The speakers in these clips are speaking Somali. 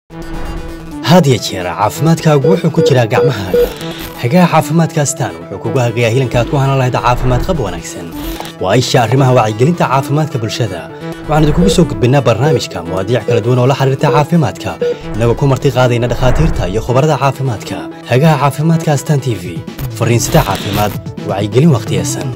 had ya jeer caafimaadkaagu wuxuu ku jiraa gacmahaaga hagaha caafimaadka astaan wuxuu kugu hagayaa hilanka aad ku hanan lahayd caafimaad qab wanaagsan waa isha arrimaha wacyigelinta caafimaadka bulshada waxaan idinkugu soo gudbinnaa barnaamijka muwaadiic kala duwan oo la xiriirta caafimaadka innagoo ku marti qaadayna dhakhaatiirta iyo khubarada caafimaadka hagaha caafimaadka astaan t v fariinsida caafimaad wacyigelin wakhtiyesan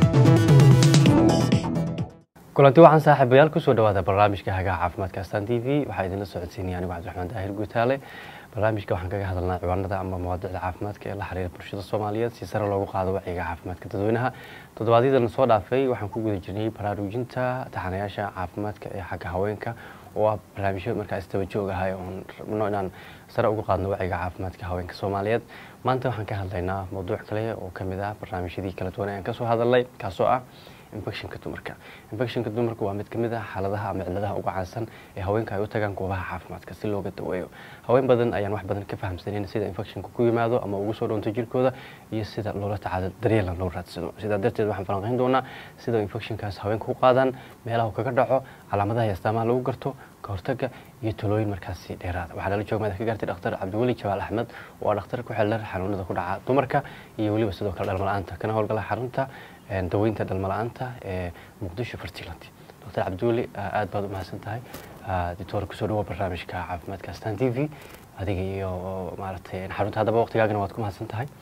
kulanti waxaan saaxiibayaal kusoo dhawaada barnaamijka hagaha caafimaadka astaan t v waxaa idinla socodsiinaya anigu cabdiraxmaan daahir guutaale barnaamijka waxaan kaga hadalnaa ciwaanada ama mawaadicda caafimaadka ee la xiriira bulshada soomaaliyeed si sare loogu qaado wacyiga caafimaadka dadweynaha toddobaadyadana soo dhaafay waxaan ku guda jirnay baraarujinta taxanayaasha caafimaadka ee xagga haweenka oo ah barnaamijyo markaa isdaba joog ahay oon rabno inaan sare ugu qaadno wacyiga caafimaadka haweenka soomaaliyeed maanta waxaan ka hadlaynaa mawduuc kale oo kamid ah barnaamijyadii kala duwan ayaan kasoo hadalnay kaasoo ah infectionka dumarka infectionka dumarka waa mid ka mid ah xaaladaha ama cilladaha uga caansan ee haweenka ay u tagaan goobaha caafimaadka si looga daweeyo haween badan ayaan wax badan ka fahamsanayn sida infectionka ku yimaado ama ugu soo dhoonto jirkooda iyo sida loola tacaalo daryeelan loo raadsado sidaa darteed waxaan falanqayn doonaa sida infectionkaas haweenka u qaadaan meelaha uu kaga dhaco calaamadaha iyo astaamaha lagu garto ka hortaga iyo talooyin markaasi dheeraada waxaa lala jooga madax ka gaartay dhakhtar cabdiweli jawaal axmed oo ah dhakhtar ku xeeldheer xanuunada ku dhaca dumarka iyo weliba sidoo kale dhalmala-aanta kana howlgala xarunta daweynta dhalmala-aanta ee muqdisho fertilanty doctor cabdiweli aad baad u mahadsan tahay dictor kusoo dhawo barnaamijka caafimaadka astan t v adiga iyo maaragtay xarunta haddaba waqtigaagana waad ku mahadsan tahay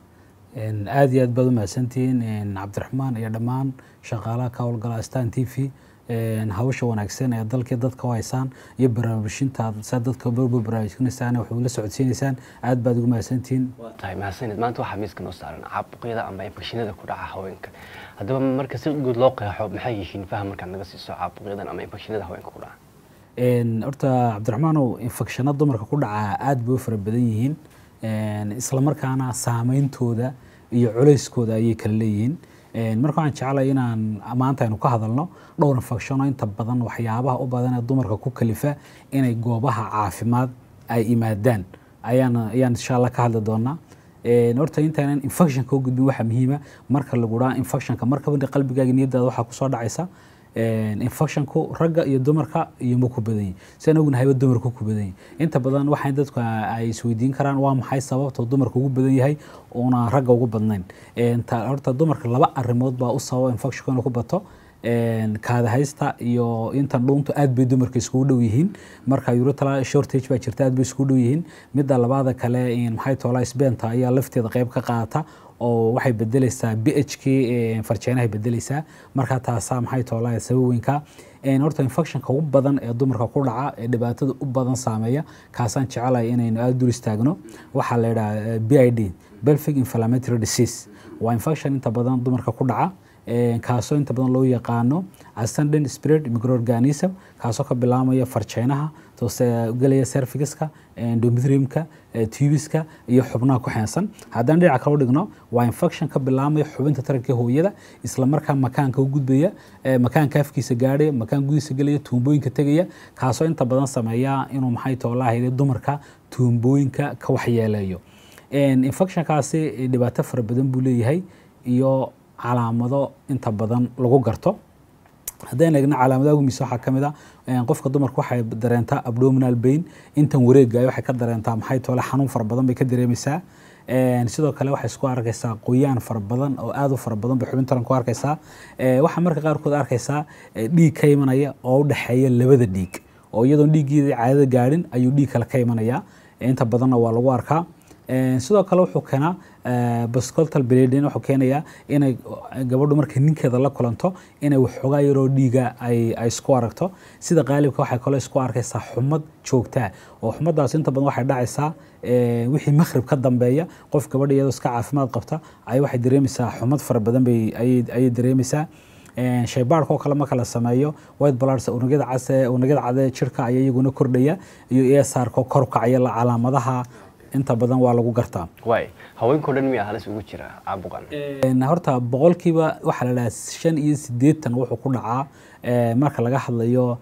aad iyo aad baad u mahadsantihiin cabdiraxmaan iyo dhammaan shaqaalaha ka howlgala astan t v hawsha wanaagsan ee dalkii dadka u haysaan iyo baraarujinta saa dadka barbar baraarujinaysaan waxay la socodsiinaysaan aad baad ugu mahadsantihiin tahay mahadsanid maanta waxaa miiska noo saaran caabuqyada ama infekshinada ku dhaca haweenka haddaba marka si guud loo qeexo maxay yihiin faham markaad naga siiso caabuqyadan ama infekshinada haweenka ku dhaca horta cabdiraxmaanow infekshana dumarka ku dhaca aad bay u fara badan yihiin islamarkaana saameyntooda iyo culeyskooda ayay kala leeyihiin marka waxaan jeclay inaan maanta aynu ka hadalno dhowr infectiono inta badan waxyaabaha u badan ee dumarka ku kalifa inay goobaha caafimaad ay imaadaan ayaan ayaan insha allah ka hadli doonaa horta intaanan infectionka u gudbin waxaa muhiima marka lagu dhaha infectionka markaba qalbigaaga niyadaada waxaa kusoo dhacaysa infectionku ragga iyo dumarka iyo ma ku badan yihin sidaan ognahayba dumarku ku badan yihin inta badan waxay dadku ay isweydiin karaan waa maxay sababta dumarka ugu badan yahay uuna ragga ugu badnayn horta dumarka laba arrimood baa u sababa infectionku inuu ku bato kaadahaysta iyo intan dhuuntu aad bay dumarka iskugu dhow yihiin marka urutala shortage baa jirta aad bay iskugu dhow yihiin midda labaada kale maxay toolaa sbenta ayaa lafteeda qayb ka qaata oo waxay bedeleysaa b h k farjeenahay bedeleysaa marka taasaa maxay toolaa sabab weynka horta infectionka ugu badan ee dumarka ku dhaca ee dhibaatada u badan saameeya kaasaan jecelahay inaynu aada dul istaagno waxaa la yidhaha b i d belfic inflammatory disease waa infection inta badan dumarka ku dhaca kaasoo inta badan loo yaqaano ascendant spirit microorganism kaasoo ka bilaamaya farjeynaha gelaya servicska endometriumka tubiska iyo xubnaha ku xeensan haddaan dhinaca kale u dhigno waa infection ka bilaamaya xubinta taranka hooyada isla markaa makaanka u gudbaya makaanka afkiisa gaadhaya makaan gudiisa gelaya tuumbooyinka tegaya kaasoo inta badan sameeya inuu maxay toolahayde dumarka tuumbooyinka ka waxyeeleeyo infectionkaasi dhibaato fara badan buu leeyahay iyo calaamado inta badan lagu garto haddayna eegna calaamadaha gumis waxaa ka mid a qofka dumarka waxay dareentaa abdominal bain intan wareegaya waxay ka dareentaa maxay toole xanuun fara badan bay ka dareemaysaa sidoo kale waxay isku arkaysaa qoyaan fara badan oo aad u fara badan bay xubin taran ku arkaysaa waxaa marka qaarkood arkaysaa dhiig ka imanaya oo u dhexeeya labada dhiig oo iyadoon dhiiggeeda caadada gaadhin ayuu dhiig kale ka imanaya inta badanna waa lagu arkaa sidoo kale wuxuu keenaa bascoltal bladin wuxuu keenayaa inay gabadhu markay ninkeeda la kulanto inay waxoogaa yaroo dhiiga ay isku aragto sida qaalibka waxay kaloo isku arkaysaa xumad joogtaa oo xumadaas inta badan waxay dhacaysaa wixii makhrib ka dambeeya qof gabadha iyadoo iska caafimaad qabta ay waxay dareemaysaa xumad fara badan bay ayay dareemaysaa shaybaarka oo kale marka la sameeyo white bloods unugyada case unugyada cade jirka ayaa iyaguna kordhaya iyo esarka oo kor kacaya calaamadaha inta badan waa lagu gartaa waay haweenkao dhan miyaa halis ugu jira caabuqan horta boqolkiiba waxaa la dhahaa shan iyo siddeetan wuxuu ku dhacaa marka laga hadlayo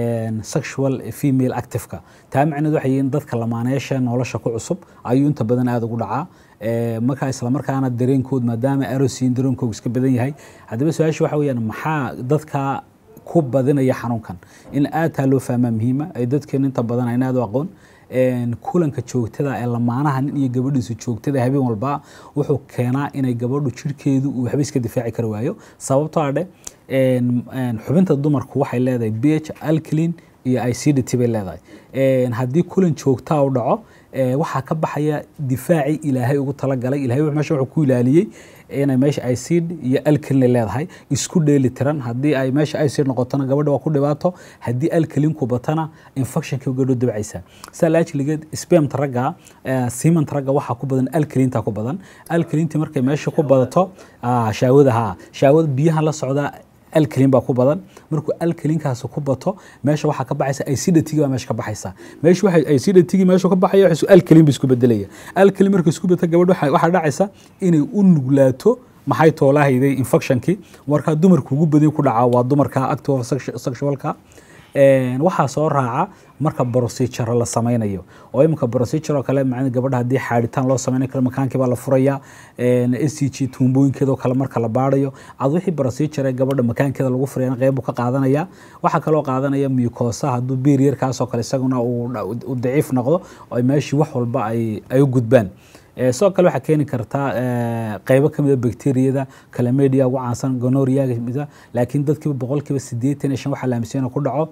sexual female activeka taa macneed waxay yihiin dadka lamaaneesha nolosha ku cusub ayuu inta badan aada ugu dhacaa markaa islamarkaana dareenkood maadaama arosiin dareenkoogu iska badan yahay haddaba su-aasha waxa weyaan maxaa dadka ku badinaya xanuunkan in aad taa loo fahmaa muhiima ay dadkeenu inta badan ayna aad u aqoon kulanka joogtada ee lamaanaha nin iyo gabadhiisu joogtada habeen walba wuxuu keenaa inay gabadhu jirhkeedu uu waxba iska difaaci kari waayo sababtoo ah dhe xubinta dumarku waxay leedahay b h alclin iyo ict bay leedahay haddii kulan joogtaa u dhaco waxaa ka baxaya difaacii ilaahay ugu talagalay ilahay meesha wuxuu ku ilaaliyey inay meesha icid iyo alkalin leedahay isku dheeli tiran haddii ay meesha icid noqotona gabadha waa ku dhibaato haddii alkalinku batana infectionkii gabadho dabcaysa sidaa laajligeed spamta ragga simanta ragga waxaa ku badan alkalinta ku badan alkalintii markay meesha ku badato shaawada ha shaawada biyaha la socda alkalin baa ku badan markuu alkalinkaas ku bato meesha waxaa ka baxaysa acidity baa meesha ka baxaysa meesha waxa acidity meesha ka baxaya waxa alkalin isku bedelaya alkalin markuu isku beto gabadh waxa dhacaysa inay u nuglaato maxay toolahayday infectionkii marka dumarku ugu badan ku dhaca waa dumarka active sexualka waxaa soo raaca marka procedure la sameynayo oo iminka procedure oo kale macna gabadha haddii xaadhitaan loo sameynayo kale makaankii baa la furaya s c g tuumbooyinkeeda oo kale marka la baarayo ad wixii procedure gabadha makaankeeda lagu furayana qeyb ka qaadanaya waxaa kaloo qaadanaya mucosa hadduu beeriyarkaasoo kale isaguna uu daciif noqdo oo meeshii wax walba ay u gudbaan sidoo kale waxaa keeni kartaa qeybo kamid a bacteriyada calamedia ugu caansan gonoriaga laakiin dadkiiba boqolkiiba sideetan iyo shan waxaa la aaminsan inuu ku dhaco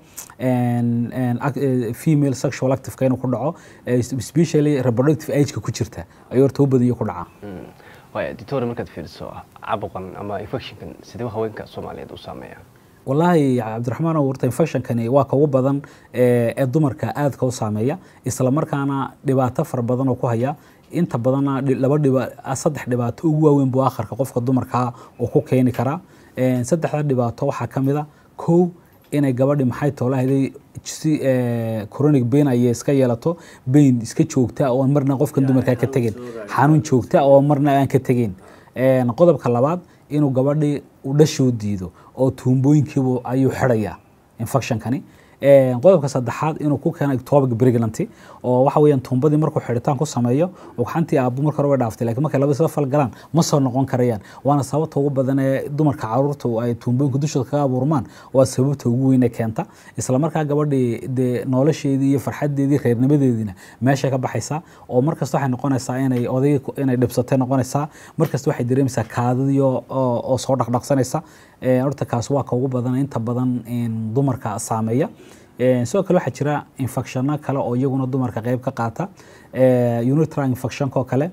female sexual activeka inuu ku dhaco especially reproductive ageka ku jirta ayuu horta u badiyo ku dhaca waaya doctor markaad fiiriso cabuqan ama infectionkan sidee haweenka soomaaliyeed u saameeya wallaahi cabdiraxmaan warta infectionkani waa ka ugu badan ee dumarka aadka u saameeya isla markaana dhibaato fara badan oo ku haya inta badanna laba dhiba saddex dhibaato ugu waaweyn buu akharka qofka dumarkaa uu ku keeni karaa saddexda dhibaato waxaa ka mid a kow inay gabadhi maxay toolahayday si chronic bain ayay iska yeelato bain iska joogta oo marna qofkan dumarkaa ka tegin xanuun joogta oo marna aan ka tegin qodobka labaad inuu gabadhi u dhashoo diido oo tuumbooyinkiibu ayuu xidhaya infectionkani qodobka saddexaad inuu ku keeno ectopic pregnancy oo waxa weeyaan tuumbadii markuu xidhitaan ku sameeyo ugxantii aabbu marka hore way dhaaftay laakiin markay labada isla fal galaan ma soo noqon karayaan waana sababta ugu badan ee dumarka caruurta ay tuumbooyinka dushooda kaga abuurmaan waa sababta ugu weyn ee keenta isla markaa gabadhii dee nolosheedii iyo farxadeedii reernimadeediina meesha ka baxaysaa oo markasta waxay noqonaysaa inay odayga inay dhibsatay noqonaysaa markasta waxay dareemaysaa kaadadii oo soo dhaqdhaqsanaysa horta kaas waa ka ugu badan inta badan dumarka saameeya sidoo kale waxaa jira infectionno kale oo iyaguna dumarka qeyb ka qaata unitral infectionko kale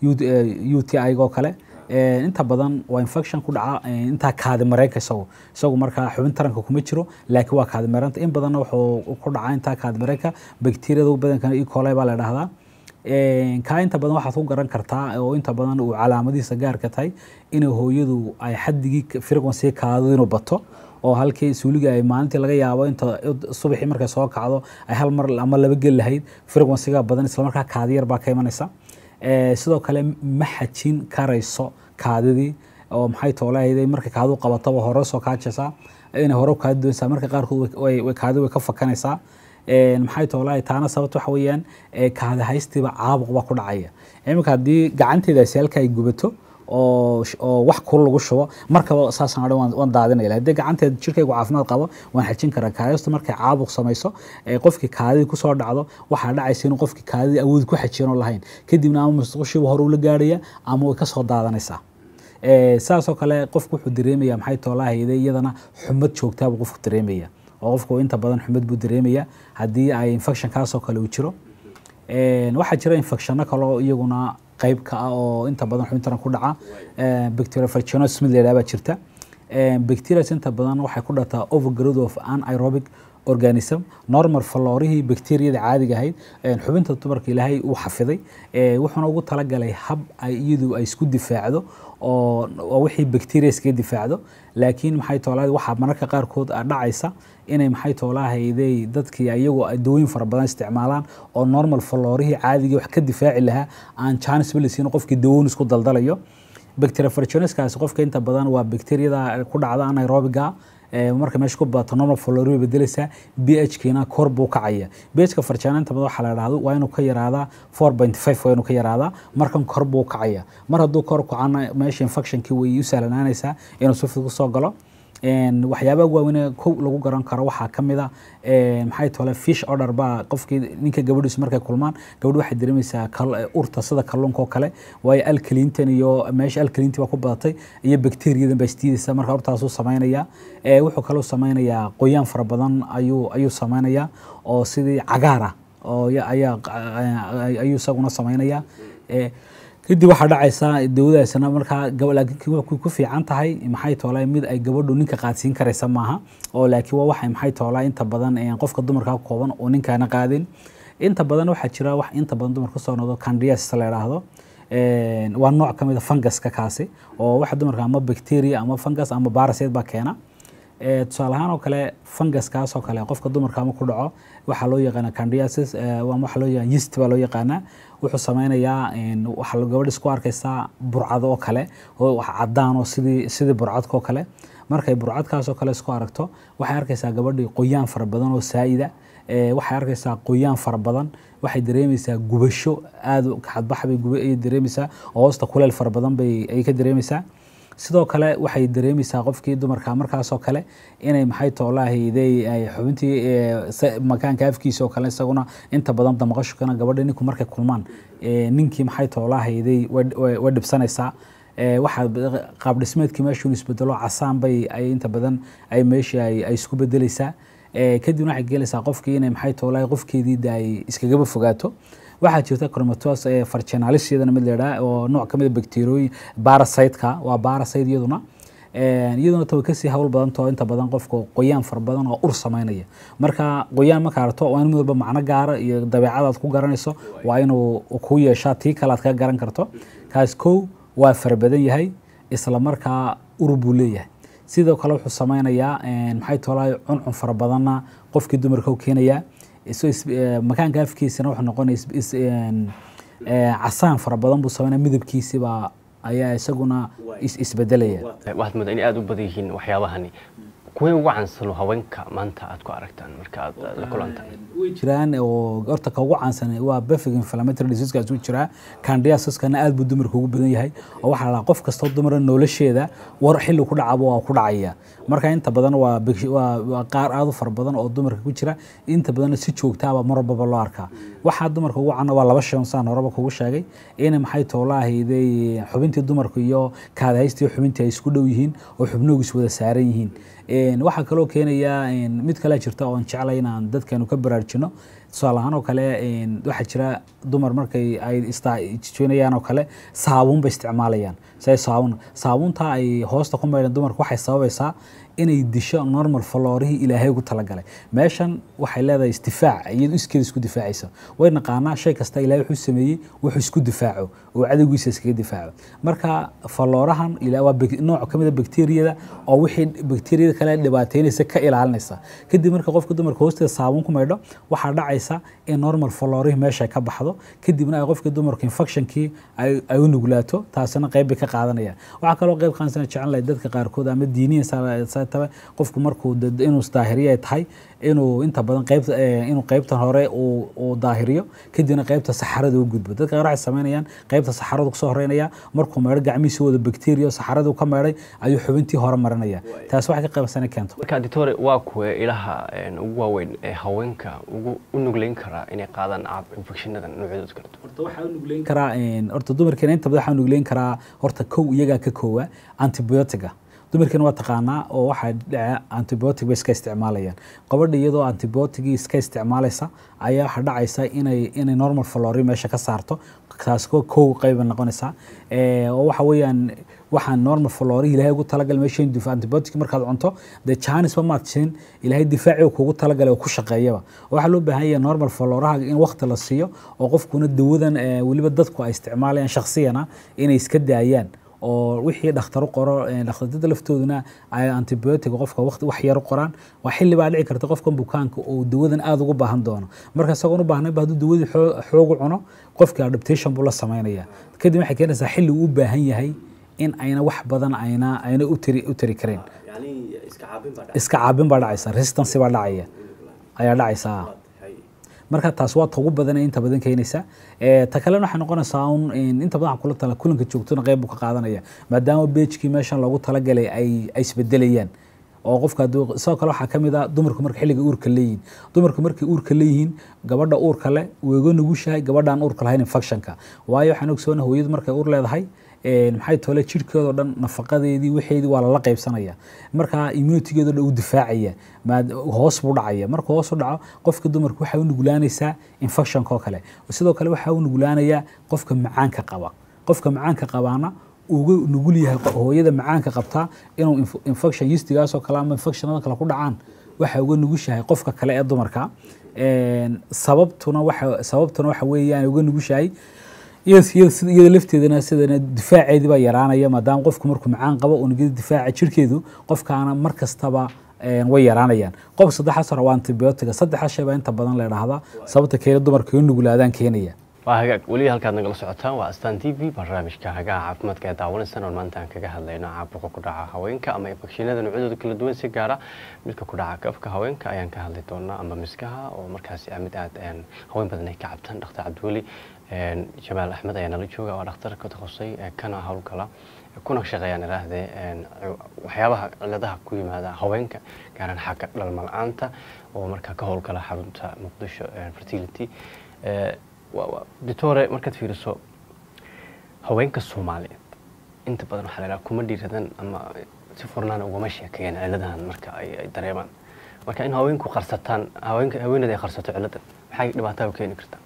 u t i go kale inta badan waa infection ku dhaca intaa kaadi mareenka isagu isagu markaa xubin taranka kuma jiro laakiin waa kaadi mareenta in badanna wuxuu ku dhacaa intaa kaadi mareenka bacteriyada ugu badankana e coli baa la dhahdaa kaa inta badan waxaad ku garan kartaa oo inta badan uu calaamadihiisa gaarka tahay inay hooyadu ay xadigii frequency kaadadu inuu bato oo halkii suuliga ay maalintii laga yaabo inta subaxii markay soo kacdo ay hal mar ama laba gel lahayd frequencyga badan islamarkaa kaadiyar baa ka imanaysa sidoo kale ma xajin karayso kaadidii oo maxay toolahayday markay kaadu qabataba hore soo kaajaysaa inay hore kaadi doonaysaa marka qaarkood kaadi way ka fakanaysaa maxay toolahay taana sababta waxa weeyaan kaadi haystiiba caabuq baa ku dhacaya iminka haddii gacanteedaasi halka ay gubato oo oo wax kul lagu shubo markaba saasaan odhan waan daadinaya haddii gacanteeda jirkaygu caafimaad qabo waan xajin karaa kaadistu markay caabuq samayso qofkii kaadidii kusoo dhacdo waxaa dhacaysa inuu qofkii kaadidii awood ku xajiyanoo lahayn kadibna ama musqushiiba hore ula gaarhaya ama way kasoo daadanaysaa saasoo kale qofku wuxuu dareemaya maxay toolahayday iyadana xumad joogtaabuu qofku dareemaya oo qofku inta badan xumad buu dareemaya haddii ay infection kaasoo kale uu jiro waxaa jira infectionno kaleo iyaguna qayb ka ah oo inta badan xubintaran ku dhaca bacteria vaginosis mid la yidhaha baa jirta bacterias inta badan waxay ku dhataa overgrowth of anaerobic organism normal faloorihii bacteriyada caadiga ahayd xubinta dumarka ilaahay uu xafiday wuxuuna ugu talagalay hab ay iyadu ay isku difaacdo oo wixii bacteria iskaga difaacdo laakiin maxay toolahay waxaa mararka qaarkood dhacaysa inay maxay toolahayday dadkii iyagoo dawooyin fara badan isticmaalaan oo normal faloorihii caadigii wax ka difaaci lahaa aan chance balisiin qofkii dawoon isku daldalayo bacteria vaginoskaasi qofka inta badan waa bacteriyada ku dhacda anaerobiga marka meesha ku badato normal flora way bedelaysaa b h kiina kor buu kacaya b h ka farjana inta badan waxaa la dhahdo waa inuu ka yaraadaa four point five waa inuu ka yaraadaa markan kor buu kacaya mar hadduu kor kacana meesha infectionkii way u sahlanaanaysaa inuu si fudud kusoo galo Een, waxyaabaha waaweyn kow lagu garan karo waxaa ka mid a een, maxay tole fish order baa qofkii ninka gabadhiisu markay kulmaan gabadhu waxay dareemaysaa kal- urta sida kalluunka oo kale waayo alkalintan iyo meesha alkalinti baa ku badatay iyo bakteriyadan baa isdiidaysa marka urtaasuu samaynaya Ee, wuxuu kaloo samaynayaa qoyaan fara badan ayuu ayuu samaynayaa oo sidii cagaar ah oo ya- ayaa ay- ayuu isaguna samaynaya Ee, kadib waxaa dhacaysa dawadaasna markaa gaba- laakiin waxay ku fiican tahay maxay toolaa mid ay gabadhu ninka qaadsiin karaysa maaha oo laakiin waa waxay maxay toolaa inta badan ee, qofka dumarka ka kooban oo ninkaana qaadin inta badan waxaa jira wax inta badan dumarka soo noqdo candias la yidhaahdo Een, waa nooc ka mid a funguska kaasi oo waxa dumarka ama bacteria ama fungus ama parasite baa keena Ee, tusaale ahaan oo kale funguskaas oo kale qofka dumarka ama ku dhaco waxaa loo yaqaana candiasis ee, waa waxa loo yaqaan yeast baa loo yaqaanaa wuxuu sameynayaa een, waxaa la- gabadha isku arkaysaa burcado oo kale oo wax cadaan oo sidii sidii burcadka oo kale markay burcadkaas oo kale isku aragto waxay arkaysaa gabadhii qoyaan fara badan oo saa'ida Ee, waxay arkaysaa qoyaan fara badan waxay dareemaysaa gubasho aad u xadbax bay guba ay dareemaysaa oo hoosta kuleel fara badan bay ay ka dareemaysaa sidoo kale waxay dareemaysaa qofkii dumarka markaasoo kale inay maxay toolahayday ay xubintii ee, sa- makaanka afkiisa oo kale isaguna inta badan damaqashukana gabadha ninku markay kulmaan ee, ninkii maxay toolahayday way dhibsanaysaa Ee, waxaa b- qaab dhismeedkii meeshuu isbedelo casaan bay ay inta badan ay meeshii ay ay isku bedeleysaa Ee, kadibna waxay gelaysaa qofkii inay maxay toolahay qofkeedii de ay iskagaba fogaato waxaa jirta chromatose ee fargenalis iyadana mid leedhaa oo nooc ka mid a bacteriyooyin parasite-ka waa parasite iyaduna Een, iyaduna ta way kasii hawl badantao inta badan qofka qoyaan fara badan oo ur samaynaya marka qoyaan marka aragto waa in mid walba macno gaara iyo dabeecad aad ku garanayso waa inuu ku yeeshaa tii kale aad kaga garan karto kaas kow waa fara badan yahay isla markaa ur buu leeyahay sidoo kale wuxuu sameynayaa een, maxay toolahay cuncun fara badanna qofkii dumarka u keenayaa iso is- ee, makaanka afkiisana wuxuu noqonaya is- is- een, ee, casaan fara badan buu sameynaya midabkiisiba ayaa isaguna is- isbedelaya waxaad moodaa inay aada u badan yihiin waxyaabahani kuwee ugu cansano haweenka maanta aad ku aragtaan marka aad aad la kulantaan way jiraan oo horta ka ugu caansan waa bafig inflammatory diseasekaas uu jiraa candiasaskana aad buu dumarka ugu badan yahay oo waxaa la dhahaa qof kastoo dumara nolosheeda war xilli ku dhacaba waa ku dhacaya marka inta badan waa big- waa waa qaar aad u fara badan oo dumarka ku jira inta badanna si joogtaaba mar walbaba loo arkaa waxaa dumarka ugu cana waa laba shay oo saan horeba kugu sheegay in maxay toolahayday xubintii dumarku iyo kaadahaysta iyo xubintii ay isku dhow yihiin oo xubnuhu is wada saaran yihiin Een, waxaa kaloo keenaya een, mid kale jirta oon jeclay inaan dadkeenu ka baraarjino tusaale ahaan oo kale een, waxaa jira dumar markay ay isjoonayaan oo kale saabuun bay isticmaalayaan say saabuun saabuunta ay hoosta ku maydhan dumarka waxay sababaysaa inay disho normal faloorihii ilaahay ugu talagalay meeshan waxay leedahay isdifaac iyadu iskeeda isku difaacaysa way naqaanaa shay kasta ilaahay wuxuu sameeyey wuxuu isku difaaco oo cadowgiisa iskaga difaaco marka faloorahan ila waa bak- nooc ka mid a bakteeriyada oo wixii bakteeriyada kale dhibaateynaysa ka ilaalinaysa kadib marka qofka dumarka hoosteeda saabuun ku maydho waxaa dhacaysa in normal faloorihii meesha ay ka baxdo kadibna ay qofka dumarka infectionkii ay ay u nuglaato taasina qayb bay ka qaadanayaan waxaa kaloo qayb qaansana jecel lahay dadka qaarkood ama diiniyan sa- sa- tabe qofku markuu dad- inuu isdaahiriyo ay tahay inuu inta badan qayb inuu qaybtan hore uu uu daahiriyo kadibna qaybta saxarada u gudbo dadka qaar waxay sameynayaan qaybta saxaradu kusoo horeynaya markuu meedho gacmihiisa wada bakteriya saxaradu ka meedhay ayuu xubintii hore marinaya taas waxay ka qaybsana keento marka ditore waa kuwe ilaha een, ugu waaweyn ee haweenka ugu u nugleyn karaa inay qaadaan caab infectionada noocyadooda kala duwan horta waxaa u nugleyn karaa een, horta dumarkeena inta badan waxaa u nugleyn karaa horta kow iyagaa ka koowa antibiotiga dumarkeena waa taqaanaa oo waxaa dhaca antibiotic bay iska isticmaalayaan gabadha iyadoo antibiotigii iska isticmaalaysa ayaa waxaa dhacaysa inay inay normal flori meesha ka saarto taas ko kow qayba noqonaysaa Ee, oo waxa weeyaan waxaan normal flori ilaahay ugu talagalay meesha dif antibiotic markaad cunto dee janisba maad siin ilaahay difaaci kugu talagalay oo ku shaqeeyaba waxaa loo baahan yahay normal floraha in waqti la siiyo oo qofkuna dawadan ee, weliba dadku ay isticmaalayaan shakhsiyana inay iska daayaan oo wixii dhakhtaru qoro ee, dhakhtarada laftooduna ay antibiotic qofka waqti wax yar u qoraan waa xilli baa dhici karta qofkan bukaanka uu dawadan aada ugu baahan doono marka isagoon u baahnayba hadduu dawadii xoo- xoogu cuno qofka adaptation buu la samaynaya kadib waxay keenaysaa xilli uu u baahan yahay in ayna wax badan ayna ayna u tiri u tiri karin iska caabin baa dhacaysa resistance baa dhacaya ayaa dhacaysa marka taas waa ta ugu badan ee inta badan keenaysa Ee, ta kalena waxay noqonaysaa un in inta badan waxaan kula tala kulanka joogtona qayb buu ka qaadanaya maadaama beejkii meeshan loogu talagalay ay ay isbedelayaan oo qofka hadduu- sidoo kale waxaa ka mid ah dumarku marka xilliga uurka leeyihiin dumarku markay uurka leeyihiin gabadha uurka leh way uga nugushahay gabadhaan uurka lahayn infectionka waayo waxaan ogsoona hooyadu markay uur leedahay een, maxay tole jirhkeedoo dhan nafaqadeedii waxeedii waa lala qaybsanaya marka immunitygeedoo dhan uu difaacaya maad hoos buu dhacaya marka hoos u dhaco qofka dumarka waxay u nuglaanaysaa infectionka oo kale sidoo kale waxaa u nuglaanayaa qofka macaanka qaba qofka macaanka qabaana uga nugul yahay qo- hooyada macaanka qabtaa inuu inf- infection yistigaasoo kale ama infectionada kale ku dhacaan waxay uga nugushahay qofka kale ee dumarka Een, sababtuna waxa sababtuna waxa weeyaan uga nugushahay iyada iyada sida- iyada lafteedana sidana difaaceedii baa yaraanaya maadaama qofku markuu macaan qabo unugyada difaaca jirkeedu qofkaana mar kastaba een, way yaraanayaan qof saddexaas hore waa antibiotiga saddexaas shay baa inta badan la idhaahdaa sababta keena dumarka u nuglaadaan keenaya waa hagaag weli halkaad nagala socotaan waa astaan t v barnaamijka hagaha caafimaadka ee daawanaysan oon maanta aan kaga hadlayno caabuqa ku dhaca haweenka ama infekshinada noocyadooda kala duwan si gaara midka ku dhaca kafka haweenka ayaan ka hadli doonaa ama miskaha oo markaasi ah mid aad een, haween badan ay ka cabtaan dhakhtar cabdiweli een, jamaal axmed ayaa nala jooga waa dhakhtar ka takhasustay ee kana howlgala kuna shaqeeyaan iraahdee een, waxyaabaha ciladaha ku yimaada haweenka gaaraan xagga dhalma la-aanta oo markaa ka howlgala xarunta muqdisho een, fertility Ee, waa- waa- doctore markaad fiiriso haweenka soomaaliyeed inta badan waxaa la idhaha kuma dhiiradan ama si furnaan ugama sheekeeyaan ciladahan marka ay ay dareemaan marka in haweenku qarsataan haweenka haweeneeda ay qarsato ciladan maxay dhibaataa u keeni kartaa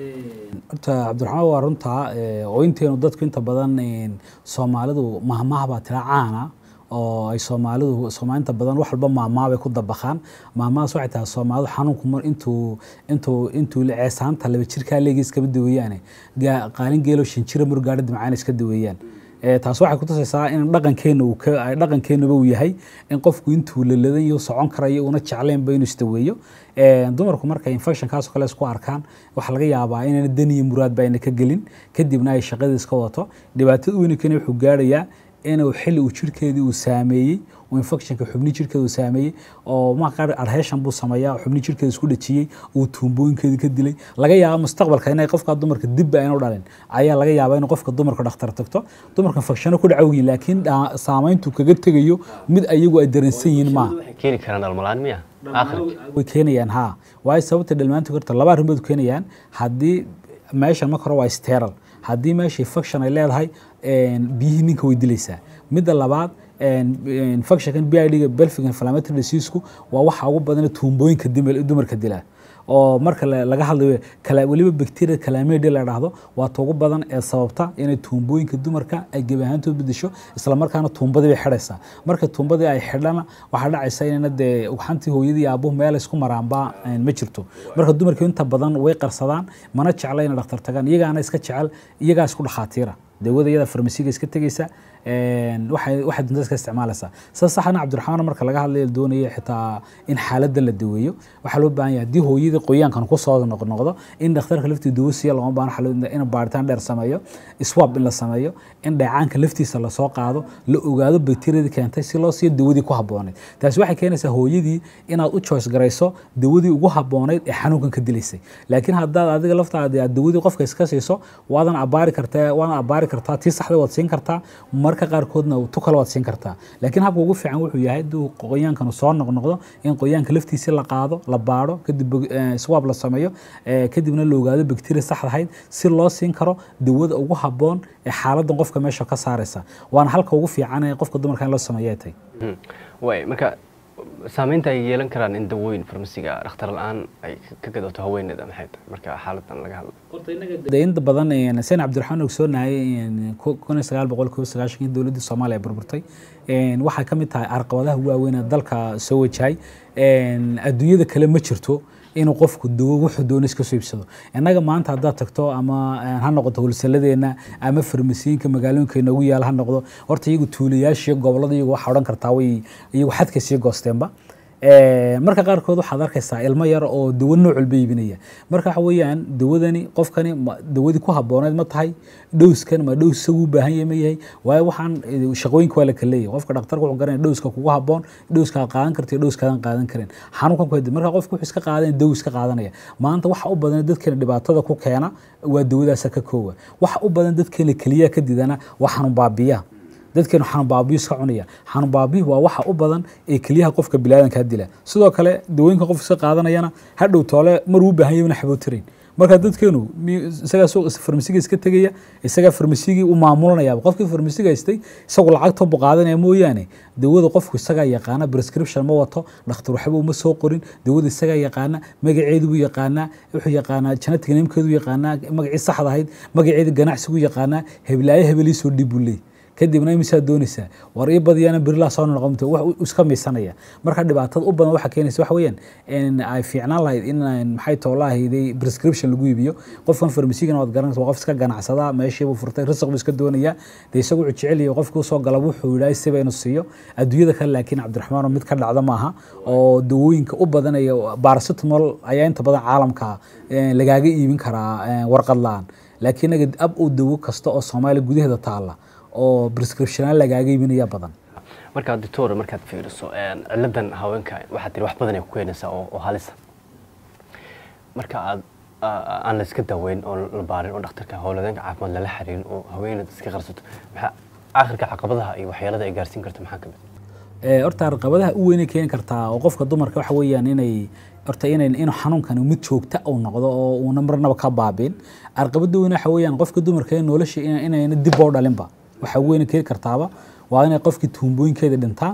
horta cabdiraxmaan waa runtaa ee, oo inteenu dadku inta badan een, soomaalidu mahmaah baa tira caana oo ay soomaalidu soomaali inta badan wax walba mahmaah bay ku dabaqaan mahmahaas waxay tahay soomaalidu xanuunku mar intuu intuu intuu ceesaanta laba jirkaa leegi iskama daweeyaane gaa- qaalin geelo shan jira mar gaadha dimcaan iska daweeyaan Ee, taas waxay kutusaysaa in dhaqankeena uu ka ay dhaqankeenaba uu yahay in qofku intuu laladan iyo socon karayo una jeclaynba inuu isdaweeyo Ee, dumarku markay infectionkaas oo kale isku arkaan waxaa laga yaabaa inayna dan iyo muraadba ayna ka gelin kadibna ay shaqadii iska wato dhibaatada weyna keena wuxuu gaarayaa inuu xilli uu jirkeedii uu saameeyey oo infectionka xubni jirkeeda uu saameeyey oo marka qaar adheeshan buu sameeyaa oo xubni jirkeeda isku dhajiyey uu tuumbooyinkeedii ka dilay laga yaabo mustaqbalka inay qofka dumarka dibba aynu dhalin ayaa laga yaabaa inuu qofka dumarka dhakhtar tagto dumarka infectiono ku dhacow yihiin laakiin dhaa- saameyntu kaga tegayo mid ayagu ay dareensan yihiin maaha waxay keeni karaan dhalmalaan miya aakhirka way keenayaan ha waayo sababta dhalmaantu karta laba arrimood keenayaan haddii meeshan marka hore waa steral haddii meesha infection ay leedahay een, biyihii ninka way dilaysaa midda labaad een, infectionkan b i d-ga belfic inflammatory diseaseku waa waxa ugu badan tuumbooyinka dima- dumarka dilaa oo marka la- laga hadlayo kala weliba bacteria calamity la dhahdo waa ta ugu badan ee sababta inay tuumbooyinka dumarka ay gebi ahaantood bedesho isla markaana tuumbadii bay xidhaysaa marka tuumbadii ay xidhana waxaa dhacaysa inayna dee ugxantii hooyadii iyo aabuhu meel isku maraanba een, ma jirto marka dumarku inta badan way qarsadaan mana jecla inay dhakhtar tagaan iyagaana iska jecel iyagaa isku dhakhaatiira dawada iyada farmasiga iska tegeysa een, waxay waxay duntada iska isticmaalaysaa sida saxana cabdiraxmaan marka laga hadlayo la doonaya xitaa in xaaladda la daweeyo waxaa loo baahan yahay haddii hooyadii qoyaankan kusoo noqnoqdo in dhakhtarka laftii dawo siiya looma baahno waxaa loo- in baaritaan dheer sameeyo swab in la sameeyo in dheecaanka laftiisa lasoo qaado la ogaado bakteriyadii keentay si loo siiyo dawadii ku habboonayd taasi waxay keenaysaa hooyadii inaad u choice garayso dawadii ugu habboonayd ee xanuunkan ka dilaysay laakiin haddaad adiga laftaada aad dawadii qofka iska siiso waadan abaari kartaa waadan abaari kartaa tii saxda waad siin kartaa marka qaarkoodna tu kale waad siin kartaa laakiin habka ugu fiican wuxuu yahay hadduu qoyaankanu soo noqnoqdo in qoyaanka laftiisi la qaado la baadho kadib eh, swab la sameeyo eh, kadibna la ogaado bakteriya saxda ahayd si loo siin karo dawada ugu habboon ee xaaladan qofka meesha ka saaraysa waana halka ugu fiican ee qofka dumarka in loo sameeyo ay tahay Mhm. way marka saameynta ay yeelan karaan in dawooyin farmasiga dhakhtar la-aan ay ka gadato haweeneeda maxay tahay marka xaaladan laga hadlo de inta badan een, sen cabdiraxmaan ogsoonahay een, ku- kun iyo sagaal boqol kiiba sagaashankii dowladdii soomaaliya burburtay een, waxay ka mid tahay carqabadaha waaweyn ee dalka soo wajahay een, adduunyada kale ma jirto inuu qofku dawo wuxuu doono iska soo iibsado innaga maanta haddaad tagto ama een, ha noqoto holsaladeenna ama farmasiyiinka magaalooyinka inoogu yaala ha noqdo horta iyagu tuulayaashiyo gobollada iyagu waxaa odhan kartaa way iyagu xadka sii goosteenba Ee, marka qaarkood waxaad arkaysaa ilmo yar oo dawo nooc walba iibinaya marka waxa weeyaan dawadani qofkani ma- dawadii ku habbooneed ma tahay dhowskan ma dhows isagu u baahan yahay ma yahay waayo waxaan eh, shaqooyinka waa la kala leeyahay qofka dhakhtarka wuxuu garanaya dhowska kugu habboon dhowska aad qaadan karto iyo dhowskaadan qaadan karin xanuunkan ku hadi marka qofka wuxuu iska qaadanaya daw iska qaadanaya maanta waxa u badan dadkeena dhibaatada ku keena waa dawadaasa ka koowa waxa u badan dadkeena keliya ka didana waa xanuun baabiya dadkeenu xanuun baabiyo iska cunaya xanuun baabiyo waa waxa u badan ee keliyaha qofka bilaadanka dila sidoo kale dawooyinka qofka iska qaadanayana hadhow toole mar uu baahan yahay xabootirin marka dadkeenu isagaa suuq farmasiga iska tegaya isagaa farmasigii u maamulanaya qofkii farmasiga haystay isagu lacagta bu qaadanaya mooyaane dawada qofku isagaa yaqaana prescription ma wato dhakhtar waxba uma soo qorin dawada isagaa yaqaana magaceedu buu yaqaanaa wuxuu yaqaanaa genetic namekeedu yaqaanaa magacii saxda ahayd magaceeda ganacsigu yaqaanaa heblaayo hebelii soo dhib buu leey kadibna imisaa doonaysaa war ii badiyana berilaa soo noqonta wax iska miisanaya marka dhibaatada u badan waxa keenaysa waxa weeyaan in ay fiicnaan lahayd in maxay toolahayday prescription lagu iibiyo qofkan farmasigana waad garanaysa waa qof iska ganacsada meeshiibuu furtay risaq buu iska doonaya dee isagu wuxuu jecel yahay qofkii usoo gala wuxuu yidhahay siba inuu siiyo adduunyada kale laakiin cabdiraxmaan mid ka dhacda maaha oo dawooyinka u badanaya paracetamol ayaa inta badan caalamka lagaaga iibin karaa warqad la-aan laakiin naga ab uu dawo kasta oo soomaaliya gudaheeda taalla oo prescriptiona lagaaga iibinaya badan markaa doctor markaad fiiriso ciladan haweenka waxaad tiri wax badan ay ku keenaysaa oo halisa marka aad aan la iska daweyn oo la baarin oo dhakhtarka howladeenka caafimaad lala xiriirin oo haweeneed iska qarsato maxaa aakhirka caqabadaha iyo waxyeelada ay gaarsiin karto maxaa ka mid horta caqabadaha u weynay keeni kartaa oo qofka dumarka waxa weeyaan inay horta inay inuu xanuunkan mid joogta uu noqdo oo uuna marnaba ka baabin caqabada weyn waxa weeyaan qofka dumarka ee nolosha inayna dib oo dhalinba waxa weyn keeni kartaaba waa inay qofkii tuumbooyinkeeda dhintaan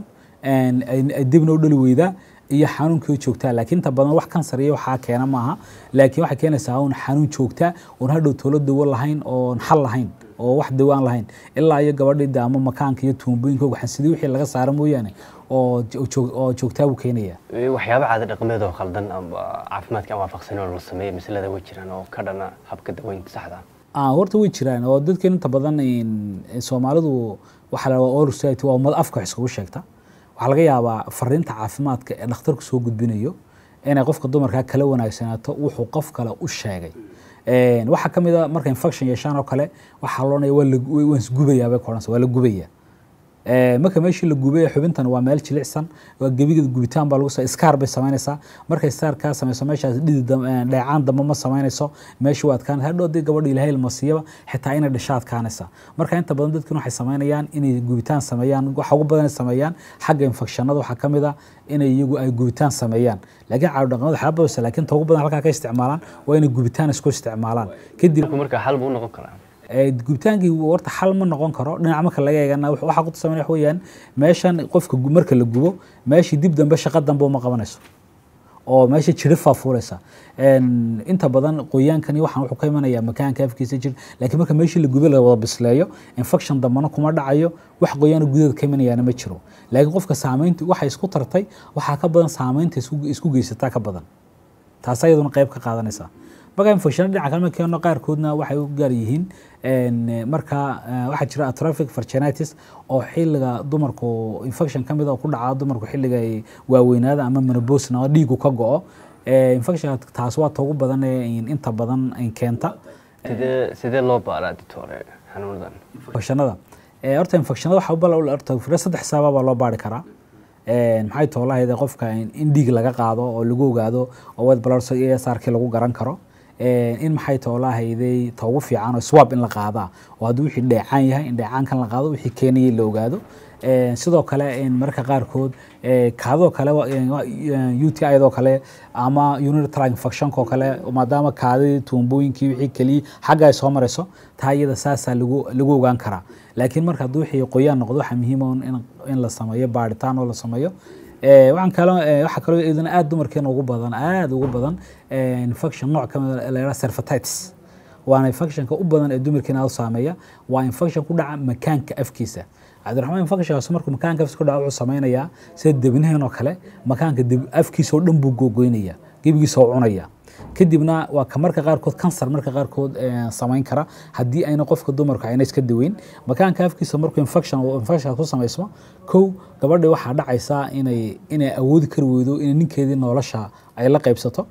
ay dibna u dhali weydaa iyo xanuunkii joogtaa laakiin inta badan wax kansar iyo waxaa keena maaha laakiin waxay keenaysaa un xanuun joogtaa oon hadhow toolo dawo lahayn oon xal lahayn oo wax dawo aan lahayn ilaa iyo gabadhii ama makaanka iyo tuumbooyinka waxansidii wixii laga saara mooyaane oo joogtaa buu keenaya waxyaaba caada dhaqameed oo khaldan caafimaadka aan waafaqsanin oo la sameeya masalada way jiraan oo ka dhana habka daweynta saxda ah horta way jiraan oo dadkan inta badan soomaalidu waxaa la all society waa ummad afka wax iskugu sheegta waxaa laga yaabaa fariinta caafimaadka ee dhakhtarku soo gudbinayo inay qofka dumarkaa kala wanaagsanaato wuxuu qof kale u sheegay waxaa ka mid a marka infection yeeshaan oo kale waxaa loonaya waan isgubayaa bay koranaysa waa la gubaya marka meeshii la gubay xubintan waa meel jilicsan waa gebigeeda gubitaan baa lagu iskaar bay samaynaysaa markay iskaar kaa samayso meeshaas dhidi dheecaan dambe ma samaynayso meeshii waa adkaan hadhow haddii gabadha ilaahay ilmasiiyaba xitaa inay dhasha adkaanaysa marka inta badan dadkan waxay samaynayaan inay gubitaan sameeyaan waxa ugu badan sameeyaan xagga infekshanada waxaa ka mid a inay iyagu ay gubitaan sameeyaan laakiin caado dhaqameed waxaa badasa laakiin ta ugu badan halkaa ka isticmaalaan waa inay gubitaan isku isticmaalaan kadib marka xal buu noqon karaa gubitaankii warta xal ma noqon karo dhinac marka laga eegana waxaa ku tusaman wax weeyaan meeshan qofka marka la gubo meeshii dib dambe shaqa dambe uma qabanayso oo meesha jirifaa fuulaysa inta badan qoyaankani waxaan wuxuu ka imanayaa makaanka afkiisa jir laakiin marka meeshii la gubay la wada bisleeyo infection dambana kuma dhacayo wax qoyaana gudaheeda ka imanayaana ma jiro laakiin qofka saamaynta waxay isku tartay waxaa ka badan saamaynta isku geysataa ka badan taas ayaduna qayb ka qaadanaysa marka infection dhinaca kale keeno qaarkoodna waxay u gaar yihiin marka waxaa jira atrophic vaginitis oo xilliga dumarku infection ka mid oo ku dhaca dumarku xilliga ay waaweynaada ama menopause oo dhiigu ka go-o infection taas waa togu badan ee inta badan keenta sidee sidee loo baaraa ditore xanuunadan infectionada horta infectionada waxa bal horta fira saddex sababa baa loo baari karaa maxay toolahayda qofka in dhiig laga qaado oo lagu ogaado oo wed blood sarkii lagu garan karo in maxay toolahayday ta ugu fiican oo swab in la qaadaa oo haddii wixii dheecaan yahay in dheecaankan la qaado wixii keenayay la ogaado sidoo kale mararka qaarkood kaadoo kale u t idoo kale ama unitary infectionko kale maadaama kaadidii tuumbooyinkii wixii keliya xagga ay soo marayso taa iyada saasaa lagu lagu ogaan karaa laakiin marka haddii wixii qoyaan noqdo waxaa muhiima in la sameeyo baaritaan oo la sameeyo waxaan kaloo waxaa kaloo iyadana aad dumarkeena ugu badan aad ugu badan infection nooc ka mid la yidhaha cervicitis waana infectionka u badan ee dumarkeena aad u saameeya waa infection ku dhaca makaanka afkiisa cabdiraxmaan infectionkaas markuu makaanka afkiisa ku dhaca wuxuu samaynayaa sida debnaheen oo kale makaanka afkiisa oo dhan buu googoynaya gebigiisa oo cunaya kadibna waa ka marka qaarkood kansar marka qaarkood samayn kara haddii ayna qofka dumarku ayna iska daweyn makaanka afkiisa markuu infection infection ku samaysmo kow gabadhi waxaa dhacaysaa inay inay awoodi kari weydo inay ninkeedii nolosha ay la qaybsato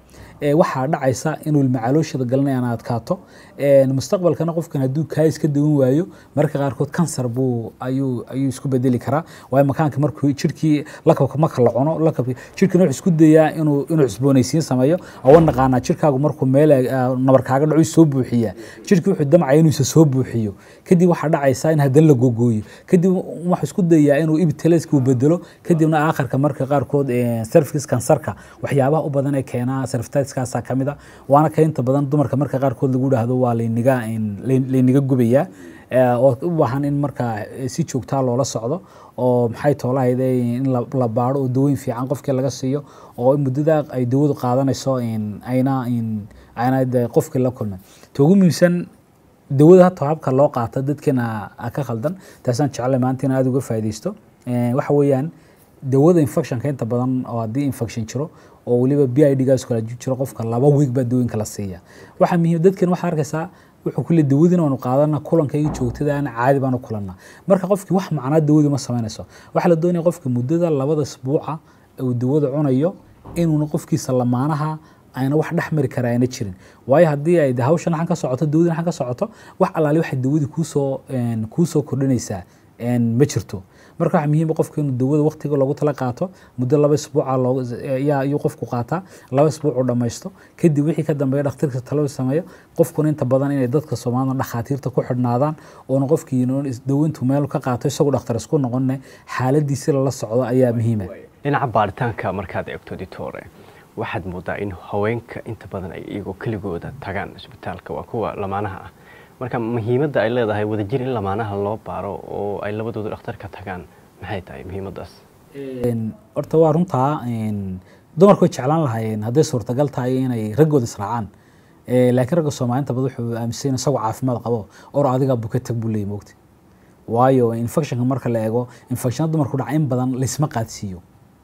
ee, waxaa dhacaysa inuu ilmacalooshada galanaya aan adkaato Een, mustaqbalkana qofkan hadduu kaa iska dawan waayo marka qaarkood kansar buu ayuu ayuu isku bedeli karaa waayo makaanka markuu jirkii lakabka marka la cuno lakabka jirkana wuxuu isku dayaa inuu inuu cusboonaysiin sameeyo oo naqaanaa jirkaagu markuu meel ah, nabar kaaga dhaco soo buuxiya jirkii wuxuu damcaya inuu isa soo buuxiyo kadib waxaa dhacaysa in haddana la gogooyo kadib wuxuu isku dayaa inuu ibiteleska uu bedelo kadibna aakhirka marka qaarkood eh, cervix kansarka waxyaabaha u badan ee keenaa cerviciskaasaa ka mid a waana ka inta badan dumarka marka qaarkood lagu dhahdo waa layniga layn- layniga gubayaa Eh, oo u baahan in marka eh, si joogtaa loola socdo oo maxay toolahayde in la- la baaro oo dawooyin fiican qofkii laga siiyo oo muddada ay dawadu qaadanayso in ayna in ayna de qofkii la kulmin ta ugu muhiimsan dawada hata habka loo qaato dadkeena a ka khaldan taasaan jeclay maanta in aada uga faaideysto Eh, waxa weeyaan dawada infectionka inta badan oo haddii infection jiro oo weliba b i d gaas kala jiro qofka laba week baa dawooyinka la siiya waxaa muhiim dadkan waxaa arkaysaa wuxuu kule dawadina waanu qaadana kulanka iyo joogtadaana caadi baanu kulanaa marka qofkii wax macnaa dawadu ma samaynayso waxaa la doonaya qofka muddada labada isbuuca uu dawada cunayo inuuna qofkiisa lamaanaha ayna wax dhex mari kara ayna jirin waayo haddii ay de hawshan xan ka socoto dawadina xan ka socoto wax allaali waxay dawadii kuusoo een, kuusoo kordhinaysaa een, ma jirto marka waxaa muhiim ah qofka inuu dawada waqtiga loogu tala qaato muddo laba isbuuca loogu yaa ayuu qofku qaataa laba isbuuc uu dhammaysto kadib wixii ka dambeeya dhakhtarka talo sameeyo qofkuna inta badan inay dadka soomaalida dhakhaatiirta ku xidhnaadaan oona qofkii dawintu meel ka qaato isagu dhakhtar isku noqonne xaaladiisi lala socdo ayaa muhiima dhinaca baaritaanka markaad eegto ditore waxaad moodaa in haweenka inta badan ay iyagoo keligooda tagaan isbitaalka waa kuwa lamaanaha ah marka muhiimadda ay leedahay wadajir in lamaanaha loo baaro oo ay labadooda dhakhtarka tagaan maxay tahay muhiimaddaas Een, horta waa runtaa een, dumarku way jeclaan lahaayeen hadday suurtagal tahay inay raggooda israacaan Eh, laakiin ragga soomaaliinta bad wuxuu aaminsan yahay isagoo caafimaad qabo or adigaa buka tag buu leeyahy mogti waayo infectionka marka la eego infectiona dumarku dhaca in badan laysma qaadsiiyo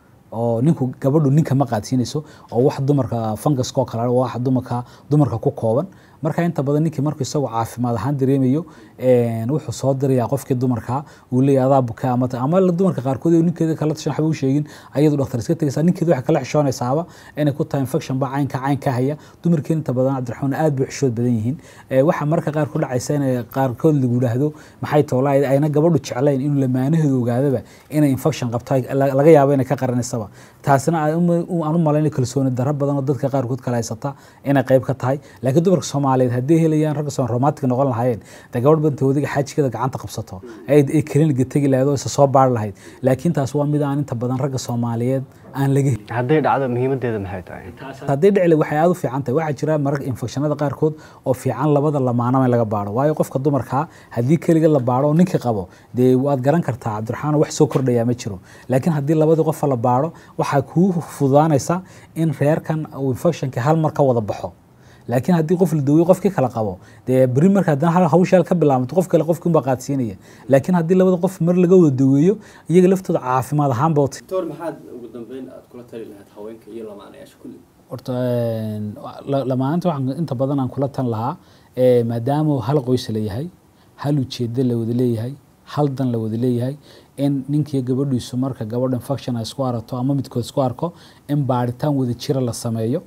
oo ninku gabadhu ninka ma qaadsiinayso oo wax dumarka funguska oo kale ah, wax dumarka dumarka ku kooban marka inta badan ninkii markuu isagoo caafimaad ahaan dareemayo een, wuxuu soo dirayaa qofkii dumarka uu leeyahay adaa buka ama ama la dumarka qaarkood oo ninkeeda kala tashan waxba u sheegin ayadu dhakhtar iska tegaysaa ninkeeda waxay kala xishoonaysaaba inay ku tahay infection baa caynka cayn ka haya dumarkeen inta badan cabdiraxmaan aad bay u xishood badan yihiin Eh, waxaa marka qaar ku dhacaysa inay qaarkood lagu yidhaahdo maxay toolaa ayna gabadhu jeclayn inuu lamaanaheedu ogaadaba inay infection qabto ay- la- laga yaabo inay ka qaranaysaba taasina aan u- u- aan u malayna kalsooni darro badan oo dadka qaarkood kala haysata inay qayb ka tahay laakiin dumarka soomaaliyeed haddii helayaan ragga soon romantic noqon lahaayeen dee gabadh banta wadiga xaajikeeda gacanta qabsato ay ay kliniga tegi lahayd oo isa soo baari lahayd laakiin taas waa mid aan inta badan ragga soomaaliyeed aan laga helin hadday dhacdo muhiimaddeeda maxay tahay haddii dhici waxay aad u fiican tahay waxaa jira mararka infekshanada qaarkood oo fiican labada lamaanaba in laga baaro waayo qofka dumarkaa haddii keliga la baaro oo ninkii qabo dee waad garan kartaa cabdiraxmaan wax soo kordhayaa ma jiro laakiin haddii labadii qofa la baaro waxaa kuu fududaanaysa in reerkan uu infectionka hal mar ka wada baxo laakiin haddii qof la daweeyo qofkii kala qabo dee beri marka haddana hal hawshaal ka bilaabmato qof kale qofkii unbaa qaadsiinaya laakiin haddii labada qof mar laga wada daweeyo iyaga laftooda caafimaad ahaan ba wata doctor maxaad ugu dambeyn aad kula tali lahayd haweenka iyo lamaanayaasha kulli horta een, la- lamaanta waxaan inta badan aan kula tan lahaa eh, maadaama uu hal qoys la yahay hal ujeedo la wada leeyahay hal dan la wada leeyahay in ninkiiyo gabadhiisu marka gabadha infection ay isku arato ama midkood isku arko in baaritaan wada jira la sameeyo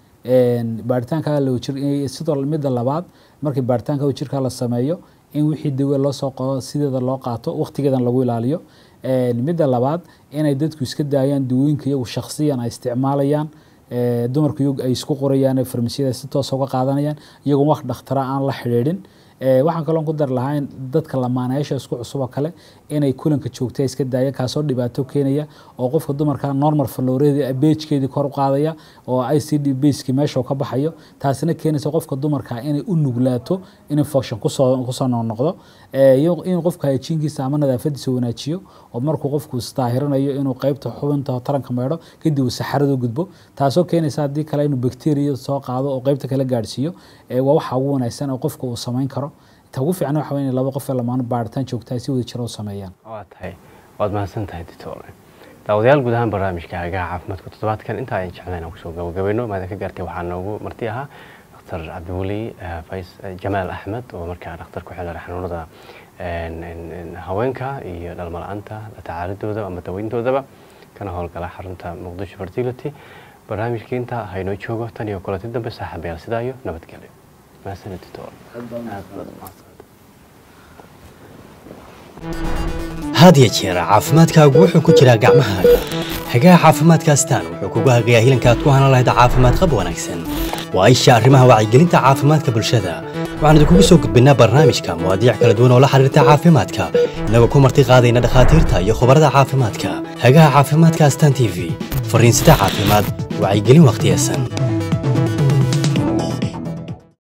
Een, baaritaanka la wajir eh, sidoo midda labaad markii baaritaanka wajirka la sameeyo in wixii dawe loo soo qado sideeda loo qaato waqtigeedan lagu ilaaliyo Een, midda labaad inay dadku iska daayaan dawooyinka iyagu shakhsiyan ay isticmaalayaan ee, dumarku iyagu ay isku qorayaan ee farmasiyada si toos uga qaadanayaan iyagoon wax dhakhtara aan la xidhiidhin Ee, waxaan kaloo ku dar lahaa in dadka lamaanayaasha isku cusub oo kale inay kulanka joogta iska daayaan kaasoo dhibaato keenaya oo qofka dumarka normal falooreedi beejkeedii kor u qaadaya oo i c d baskii meesha uu ka baxayo taasina keenaysa qofka dumarka inay u nuglaato in infection kusoo kusoo noqnoqdo Ee, iyo in qofka hygiene-kiisa ama nadaafadiisa wanaajiyo oo markuu qofku isdaahirinayo inuu qeybta xubinta taranka meedho kadib uu saxarada u gudbo taasoo keenaysa haddii kale inuu bacteria soo qaado oo qeybta kala gaadhsiiyo Ee, waa waxa ugu wanaagsan oo qofka uu samayn karo ta ugu fiican waxa weeye in laba qof ee lamaano baaritaan joogta ay si wada jira u sameeyaan waa tahay waad mahadsan tahay ditore daawadayaal guud ahaan barnaamijka hagaha caafimaadka toddobaadkan intaa ay jecleen aan kusoo gabagabayno maada ka gaartay waxaa noogu marti ahaa dr cabdiweli eh, fays eh, jamaal axmed oo markaa dhakhtar ku xilira xanuunada een, een, een, haweenka iyo dhalmo la-aanta la tacaalidooda ama daweyntoodaba kana howlgala xarunta muqdisho fertility barnaamijka intaa haynoo joogo tan iyo kulanti dambe saaxiibayaal sidaa iyo nabadgelyo mahadsanid doctor aad baa aad baad umahadsan had iyo jeer caafimaadkaagu wuxuu ku jiraa gacmahaaga hagaha caafimaadka astaan wuxuu kugu hagayaa hilanka aad ku hanan lahayd caafimaad qab wanaagsan waa isha arrimaha wacyigelinta caafimaadka bulshada waxaan idinkugu soo gudbinaa barnaamijka mawaadiic kala duwan oo la xiriirta caafimaadka inagoo ku marti qaadayna dhakhaatiirta iyo khubarada caafimaadka hagaha caafimaadka astaan t v fariinsida caafimaad wacyigelin wakhtiyesan